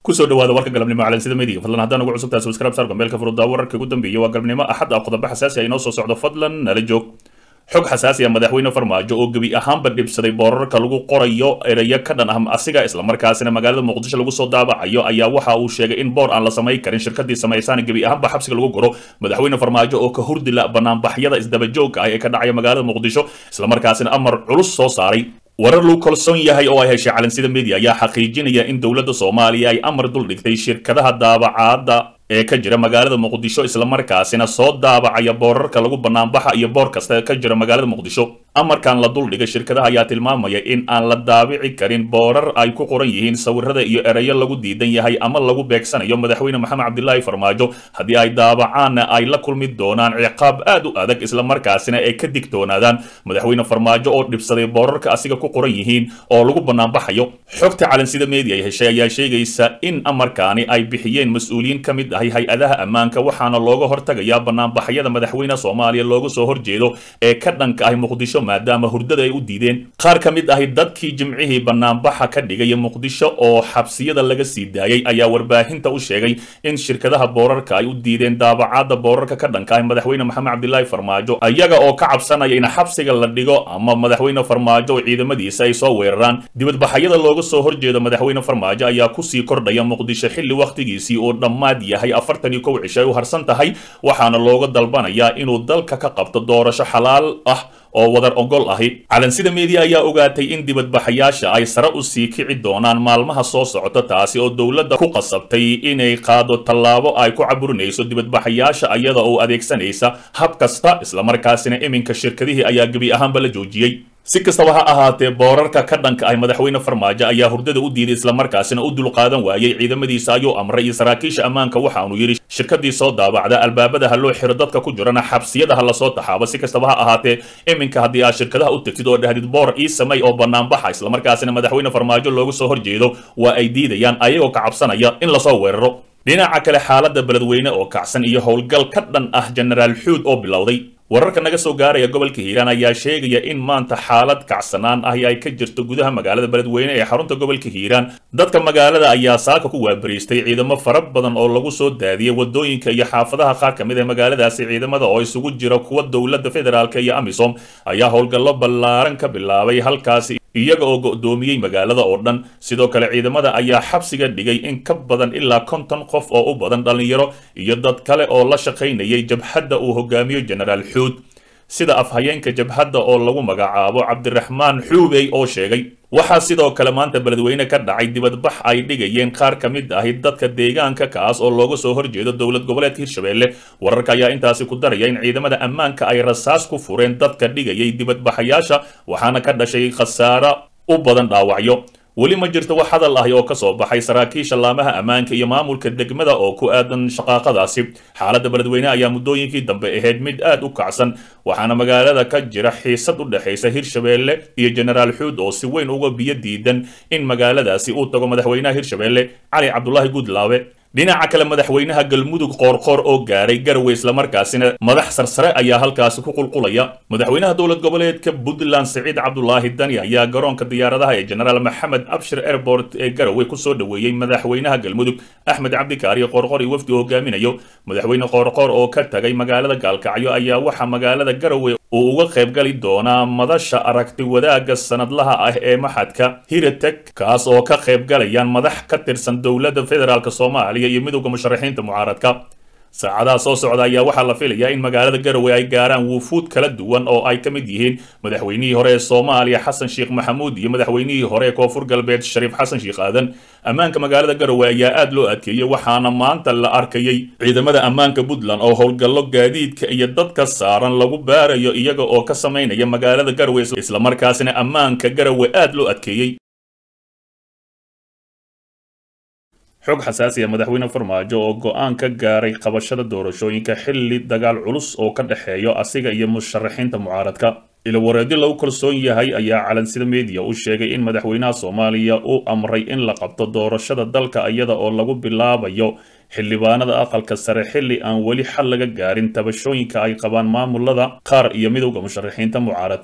kusoo dhawaada warka galabnimo calansida media fadlan haddaan ugu cusubtahay subscribe saar gambeelka furuddaa wararka ugu dambeeyay waa galabnimo axad ah qodobo xasaasi ah inoo soo socdo fadlan nala joog xog xasaasi ah madaxweyne farmaajo oo gebi ahaanba dhibsaday boorarka lagu qorayo erayo ka dhan ah asiga islamarkaasina magaalada muqdisho lagu soo daabacayo ayaa waxa uu sheegay in boor aan la samayn karin shirkadii samaysaan gebi ahaanba xabsiga lagu guro madaxweyne farmaajo oo ka hurdila banaanbaxyada isdabajoogka ah ee ka dhacaya magaalada muqdisho islamarkaasina amar culus soo saaray warar lagu kalsoon yahay oo ay heshay calansida media ayaa xaqiijinaya in dowladda soomaaliya ay amar dul dhigtay shirkadaha daabacaadda ee ka jira magaalada muqdisho islamarkaasina soo daabacaya boorarka lagu banaanbaxa iyo boor kasta ka jira magaalada muqdisho amarkan la duldhigay shirkadaha ayaa tilmaamaya in aan la daabici karin boorar ay ku qoran yihiin sawirada iyo erayo lagu diidan yahay ama lagu beegsanayo madaxweyne maxamed cabdilaahi farmaajo haddii ay daabacaanna ay la kulmi doonaan ciqaab aad u adag islamarkaasina ay ka digtoonaadaan madaxweyne farmaajo oo dhibsaday boorarka asiga ku qoran yihiin oo lagu banaanbaxayo xogta calansida media ay heshay ayaa sheegaysa in amarkaani ay bixiyeen mas-uuliyiin ka mid ahay hay-adaha ammaanka waxaana looga hortagayaa banaanbaxyada madaxweyne soomaaliya looga soo horjeedo ee ka dhanka ahi muqdisho maadaama hurdada ay u diideen qaar ka mid ahi dadkii jimcihii banaanbaxa ka dhigaya muqdisho oo xabsiyada laga sii daayay ayaa warbaahinta u sheegay in shirkadaha boorarka ay u diideen daabacaadda boorarka ka dhanka ahi madaxweyne maxamed cabdilaahi farmaajo iyaga oo ka cabsanaya in xabsiga la dhigo ama madaxweyne farmaajo oo ciidamadiisa ay soo weeraraan dibadbaxyada looga soo horjeedo madaxweyne farmaajo ayaa kusii kordhaya muqdisho xilli wakhtigiisii oo dhammaad yahay afartan iyo kow cisho ay u harsan tahay waxaana looga dalbanayaa inuu dalka ka qabto doorasho xalaal ah oo wadar ogol ahi calansida media ayaa ogaatay in dibadbaxayaasha ay sare u sii kici doonaan maalmaha soo socota taasi oo dowladda ku qasabtay inay qaado tallaabo ay ku caburinayso dibadbaxayaasha iyada oo adeegsanaysa hab kasta islamarkaasina iminka shirkadihii ayaa gebi ahaanba la joojiyey si kastaba ha ahaatee boorarka ka dhanka ah madaxweyne farmaajo ayaa hurdada u diiday islamarkaasina u dulqaadan waayey ciidamadiisa ayuu amray iyo saraakiisha ammaanka waxaanu yidhi shirkadii soo daabacda albaabada ha loo xiro dadka ku jirana xabsiyada ha lasoo taxaabo si kastaba ha ahaatee iminka haddii aad shirkadaha u tegtid oo dhahdid boor ii samay oo banaanbaxa islamarkaasina madaxweyne farmaajo loogu soo horjeedo waa ay diidayaan ayagoo ka cabsanaya in lasoo weeraro dhinaca kale xaaladda beledweyne oo kacsan iyo howlgal ka dhan ah jenaraal xuud oo bilowday wararka naga soo gaaraya gobolka hiiraan ayaa sheegaya in maanta xaalad kacsanaan ahi ay ka jirto gudaha magaalada beledweyne ee xarunta gobolka hiiraan dadka magaalada ayaa saaka ku waabariistay ciidamo fara badan oo lagu soo daadiyey wadooyinka iyo xaafadaha qaar ka mid ee magaaladaasi ciidamada oo isugu jira kuwa dowladda federaalk iyo amisom ayaa howlgallo ballaaran ka bilaabay halkaasi iyaga oo go'doomiyey magaalada oo dhan sidoo kale ciidamada ayaa xabsiga dhigay in ka badan ilaa konton qof oo u badan dhallinyaro iyo dad kale oo la shaqaynayay jabhadda uu hogaamiyo jenaraal xuud sida afhayeenka jabhadda oo lagu magacaabo cabdiraxmaan xuubey oo sheegay waxaa sidoo kale maanta beledweyne ka dhacay dibadbax ay dhigayeen qaar ka mid ahi dadka deegaanka kaas oo looga soo horjeedo dowlad goboleedka hirshabelle wararka ayaa intaasi ku daraya in ciidamada ammaanka ay rasaas ku fureen dadka dhigayay dibadbaxayaasha waxaana ka dhashay khasaaro u badan dhaawacyo weli ma jirto wax hadal ahi oo ka soo baxay saraakiisha laamaha ammaanka iyo maamulka degmada oo ku aadan shaqaaqadaasi xaaladda beledweyne ayaa muddooyinkii dambe ahayd mid aad u kacsan waxaana magaalada ka jira xiisad u dhexaysa hirshabelle iyo jenaraal xuud oo si weyn uga biyo diidan in magaaladaasi uu tago madaxweynaha hirshabelle cali cabdulaahi guudlaabe dhinaca kale madaxweynaha galmudug qoorqoor oo gaaray garowe islamarkaasina madax sarsare ayaa halkaasi ku qulqulaya madaxweynaha dowlad goboleedka puntland siciid cabdulaahi dani ayaa garoonka diyaaradaha ee jenaraal maxamed abshir airport ee garowe kusoo dhoweeyey madaxweynaha galmudug axmed cabdikaari qoorqoor iyo wafdi hogaaminayo madaxweyne qoorqoor oo ka tagay magaalada gaalkacyo ayaa waxaa magaalada garowe uu uga qaybgali doonaa madasha aragti wadaagga sanadlaha ah ee maxadka hiratek kaas oo ka qaybgalayaan madax ka tirsan dowladda federaalk soomaaliya iyo midowda musharaxiinta mucaaradka saacadaha soo socda ayaa waxaa la filayaa in magaalada garowe ay gaaraan wufuud kala duwan oo ay ka mid yihiin madaxweynihii hore ee soomaaliya xasan sheekh maxamuud iyo madaxweynihii hore ee koonfur galbeed shariif xasan sheekh aadan ammaanka magaalada garowe ayaa aad loo adkeeyey waxaana maanta la arkayey ciidamada ammaanka puntland oo howlgallo gaadiidka iyo dadka saaran lagu baarayo iyaga oo ka samaynaya magaalada garowe islamarkaasina ammaanka garowe aad loo adkeeyey xog xasaasiya madaxweyne farmaajo oo go-aan ka gaaray qabashada doorashooyinka xilli dagaal culus oo ka dhexeeyo asiga iyo musharaxiinta mucaaradka ilawareedyo lagu kalsoon yahay ayaa calansida media u sheegay in madaxweynaha soomaaliya uu amray in la qabto doorashada dalka iyada oo lagu bilaabayo xildhibaanada aqalka sare xilli aan weli xal laga gaarin tabashooyinka ay qabaan maamulada qaar iyo midowda musharaxiinta mucaaradka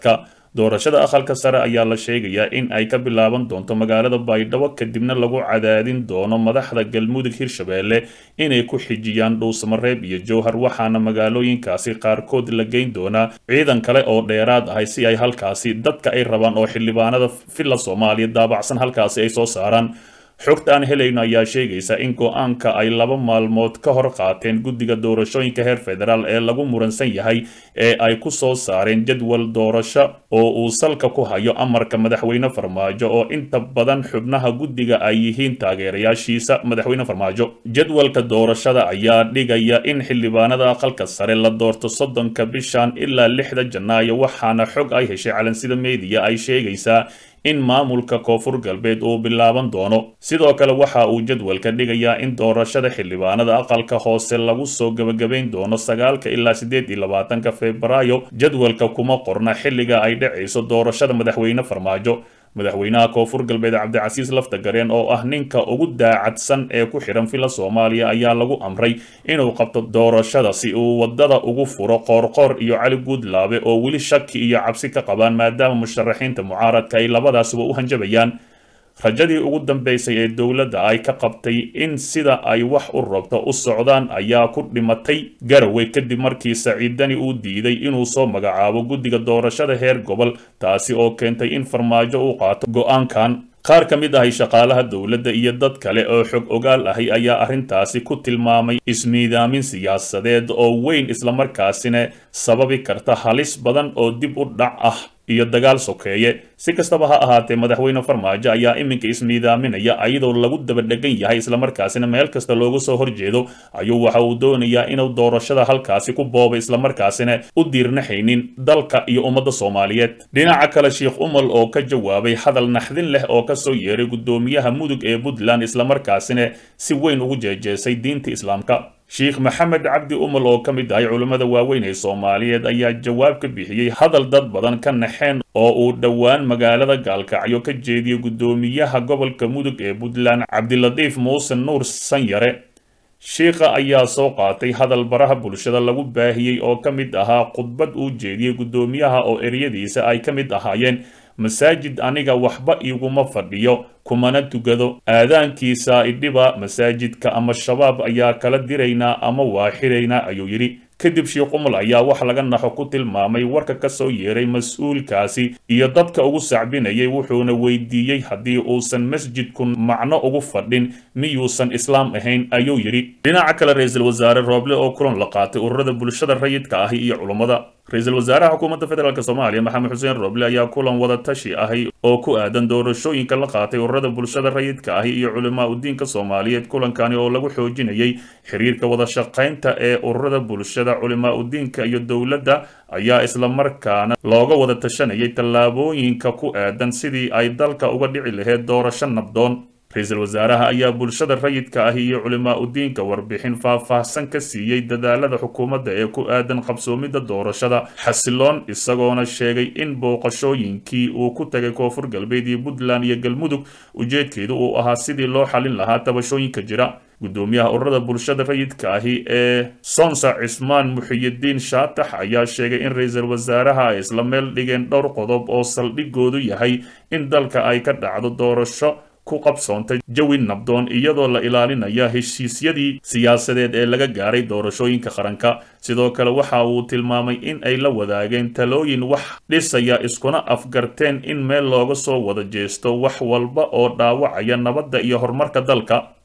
doorashada aqalka sare ayaa la sheegayaa in ay ka bilaaban doonto magaalada baydhabo kadibna lagu cadaadin doono madaxda galmudug hirshabeelle inay ku xijiyaan dhuusamareeb iyo jowhar waxaana magaalooyinkaasi qaarkood la geyn doonaa ciidan kale oo dheeraad ahay si ay halkaasi dadka ay rabaan oo xildhibaanada villa soomaaliya daabacsan halkaasi ay soo saaraan xogta aan helayno ayaa sheegaysa in go-aanka ay laba maalmood ka hor qaateen guddiga doorashooyinka heer federaal ee lagu muransan yahay ee ay ku soo saareen jadwal doorasho oo uu salka ku hayo amarka madaxweyne farmaajo oo inta badan xubnaha guddiga ay yihiin taageerayaashiisa madaxweyne farmaajo jadwalka doorashada ayaa dhigaya in xildhibaanada aqalka sare la doorto soddonka bishan ilaa lixda janaayo waxaana xog ay heshay calansida meediya ay sheegaysaa in maamulka koonfur galbeed uu bilaaban doono sidoo kale waxa uu jadwalka dhigayaa in doorashada xildhibaanada aqalka hoose lagu soo gebagabayn doono sagaalka ilaa siddeed iyo labaatanka febraayo jadwalka kuma qorna xilliga ay dhacayso doorashada madaxweyne farmaajo madaxweynaha koonfur galbeed cabdicasiis laftagareen oo ah ninka ugu daacadsan ee ku xidhan villa soomaaliya ayaa lagu amray inuu qabto doorashada si uu wadada ugu furo qoorqoor iyo cali guudlaabe oo weli shaki iyo cabsi ka qabaan maadaama musharaxiinta mucaaradka ay labadaasuba u hanjabayaan rajadii ugu dambeysay ee dowladda ay ka qabtay in sida ay wax u rabto u socdaan ayaa ku dhimatay garowe kadib markii saciidani uu diiday inuu soo magacaabo guddiga doorashada heer gobol taasi oo keentay in farmaajo uu qaato go-aankan qaar ka mid ahay shaqaalaha dowladda iyo dad kale oo xog ogaal ahay ayaa arrintaasi ku tilmaamay ismiidaamin siyaasadeed oo weyn islamarkaasina sababi karta halis badan oo dib u dhac ah iyo dagaal sokeeye si kastaba ha ahaatee madaxweyne farmaajo ayaa iminka ismiidaaminaya ayadoo lagu dabadhegan yahay islamarkaasina meel kasta looga soo horjeedo ayuu waxa uu doonayaa inuu doorashada halkaasi ku boobo islamarkaasina u diirnaxaynin dalka iyo ummadda soomaaliyeed dhinaca kale sheikh umal oo ka jawaabay hadal naxdin leh oo kasoo yeeray guddoomiyaha mudug ee puntland islamarkaasina si weyn ugu jeejeesay diinta islaamka sheikh maxamed cabdi umal oo ka mid ahay culimmada waaweyn ee soomaaliyeed ayaa jawaab ka bixiyey hadal dad badan ka naxeen oo uu dhowaan magaalada gaalkacyo ka jeediyey guddoomiyaha gobolka mudug ee puntland cabdilatiif muuse nuur sanyare shiikha ayaa soo qaatay hadal baraha bulshada lagu baahiyey oo ka mid ahaa khudbad uu jeediyey guddoomiyaha oo eryadiisa ay ka mid ahaayeen masaajid aniga waxba iguma fadhiyo kumana tugado aadaankiisa idhiba masaajidka ama shabaab ayaa kala diraynaa ama waa xiraynaa ayuu yidhi kadib sheikh umal ayaa wax laga naxo ku tilmaamay warka ka soo yeeray mas-uulkaasi iyo dadka ugu sacbinayay wuxuuna weydiiyey haddii uusan masjidku macno ugu fadhin miyuusan islaam ahayn ayuu yidhi dhinaca kale ra-iisul wasaare rooble oo kulan la qaatay ururada bulshada rayidka ahi iyo culummada ra-iisul wasaaraha xukuumadda federaalk soomaaliya maxamed xuseen rooble ayaa kulan wada tashi ahay oo ku aadan doorashooyinka la qaatay ururada bulshada rayidka ahi iyo culimaa udiinka soomaaliyeed kulankani oo lagu xoojinayay xiriirka wada shaqaynta ee ururada bulshada culimaa udiinka iyo dowladda ayaa islamarkaana looga wada tashanayay tallaabooyinka ku aadan sidii ay dalka uga dhici lahayd doorasho nabdoon ra-iisul wasaaraha ayaa bulshada rayidka ah iyo culimaa udiinka warbixin faah-faahsan ka siiyey dadaalada xukuumadda ee ku aadan qabsoomidda doorashada xasiloon isagoona sheegay in booqashooyinkii uu ku tagay koonfur galbeed iyo puntland iyo galmudug ujeedkeedu uu ahaa sidii loo xalin lahaa tabashooyinka jira guddoomiyaha ururada bulshada rayidka ahi ee sonsa cismaan muxiyidiin shaatax ayaa sheegay in ra-iisul wasaaraha ay isla meel dhigeen dhowr qodob oo saldhigoodu yahay in dalka ay ka dhacdo doorasho ku qabsoontay jawi nabdoon iyadoo la ilaalinaya heshiisyadii siyaasadeed ee laga gaaray doorashooyinka qaranka sidoo kale waxa uu tilmaamay in ay la wadaageen talooyin wax dhisaya iskuna afgarteen in meel looga soo wada jeesto wax walba oo dhaawacaya nabadda iyo horumarka dalka